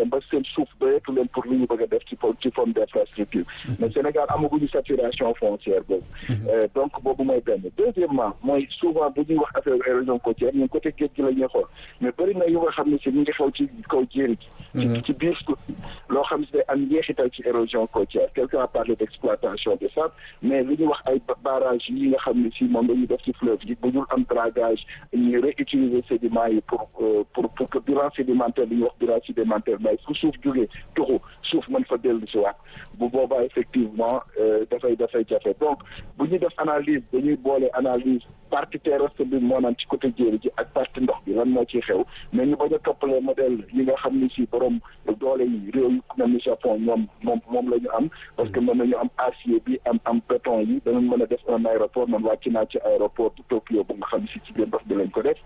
dem ba seen suuf doyetu leen pour lu ñu bëgg a def ci ci forme d'infrastructure mais Sénégal amaguñu saturation foncière boobu donc boobu mooy benn deuxièmement mooy souvent bu ñuy wax affaire érosion côtière ñun côté géej gi la ñuy xool mais bëri na yu nga xam ne si ñu ngi xew ci kaw jéeri gi ci ci biir suuf loo xam ne day am njeexital ci érosion côtière quelqu'un a parlé d'exploitation des sables mais li ñuy wax ay barrage yi nga xam ne si moom la ñuy def ci fleuve yi bu dul am dragage ñuy réutiliser sédiments yi pour pour pour que bilan sédimentaire li ñuy wax bilan sédimentaire mais fu suuf jógee tuxu suuf mën fa dellu si waat bu boobaa effectivement dafay dafay jafe donc bu ñuy def analyse dañuy boole analyse partie terrestre bi moo naan ci côté jéeri ji ak partie ndox bi lan moo ciy xew mais ñu bañ a toppalee modèle yi nga xam ni si borom doole yi réew yu mel ni Japon ñoom moom moom la ñu am parce que mën nañu am acier bi am am béton yi danañ mën a def un aéroport man wàcc naa ci aéroport bu Tokyo bu nga xam si ci biir ndox bi lañ ko def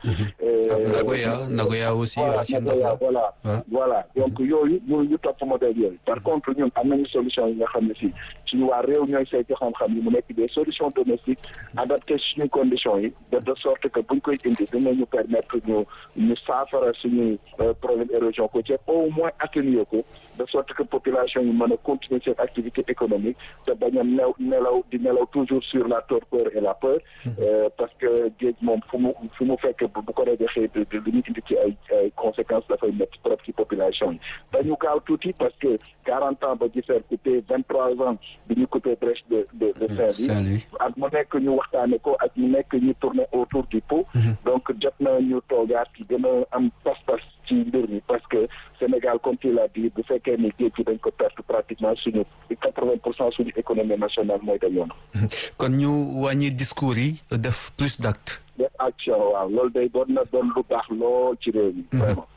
Nagoya Nagoya aussi voilà voilà voilà donc yooyu ñu ñu topp modèle yooyu par contre ñun am nañu solution yi nga xam ne si suñu waa réew ñooy saytu xam-xam yi mu nekk des solutions domestiques adaptées suñu conditions yi de de sorte que buñ koy indi dinañu permettre ñu ñu saafara suñu problème érosion côtière au moins atténuer ko de sorte que population yi mën a continuer seen activité économique te bañ a new nelaw di nelaw toujours sur la torpeur et la peur parce que géej moom fu mu fu mu fekk bu ko rajaxee li ñu indi ci ay ay conséquences dafay métti trop ci population yi dañu gaaw tuuti parce que quarante ans ba gisee coupé vingt trois ans bi ñu coupé brèche de de de Saint-Louis ak mu nekk ñu waxtaane ko ak mu nekk ñu tourner autour du pot donc jot na ñu toogaat gën a am pas-pas ci mbir mi parce que Sénégal comme tu l'as dit bu fekkee ni géej gi dañ ko perte pratiquement suñu quatre-vingt pour cent suñu économie nationale mooy dem yoon kon ñu wàññi discours yi def plus d'actes def action waaw loolu day doon na doon lu baax lool ci réew mi vraiment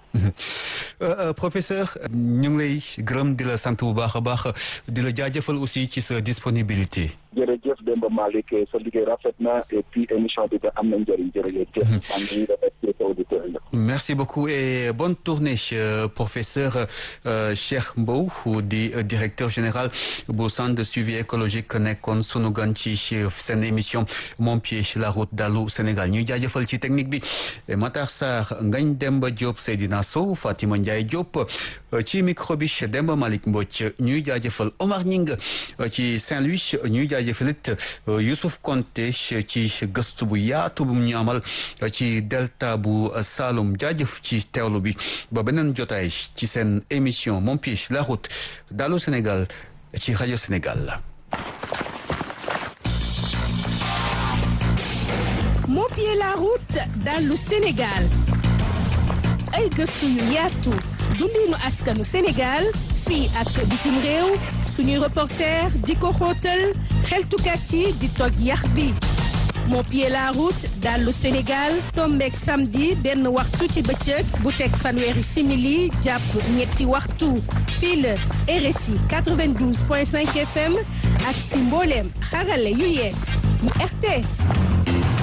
professeur ñu ngi lay gërëm di la sant bu baax a baax di la jaajëfal aussi ci sa disponibilité jërëjëf Demba Malick sa liggéey rafet na et puis émission bi da am na njëriñ jërëjëf. maa ngi remercier sa auditeurs yi. merci beaucoup et bonne tournée professeur Cheikh Mbow di directeur général bu centre de suivi écologique nekkoon sunu gan ci seen émission Mon pied sur la route dalu Sénégal ñuy jaajëfal ci technique bi Matar Sarr Ngagne Demba Diop Seydina Sow Fatima Ndiaye Diop ci micro bi Demba Malick Mbodj ñuy jaajëfal Omar Ñing ci Saint-Louis ñuy jaajëfalit Youssouf Konté ci gëstu bu yaatu bu ñu amal ci delta bu Saloum jaajëf ci teewlu bi ba beneen jotaay ci seen émission Mon pied sur la route dalu Sénégal ci rajo Sénégal. Mon pied la route dalu Sénégal ay gëstu yu yaatu dundinu askanu Sénégal fii ak bitim réew suñuy reporter di ko xóotal xeltukat yi di toj yax bi Mon pied la route dallu Sénégal tombeek samedi benn waxtu ci bëccëg bu teg fanweeri simili jàpp ñetti waxtu fii la RSI 92.5 FM ak si mbooleem xarale yu yees yu RTS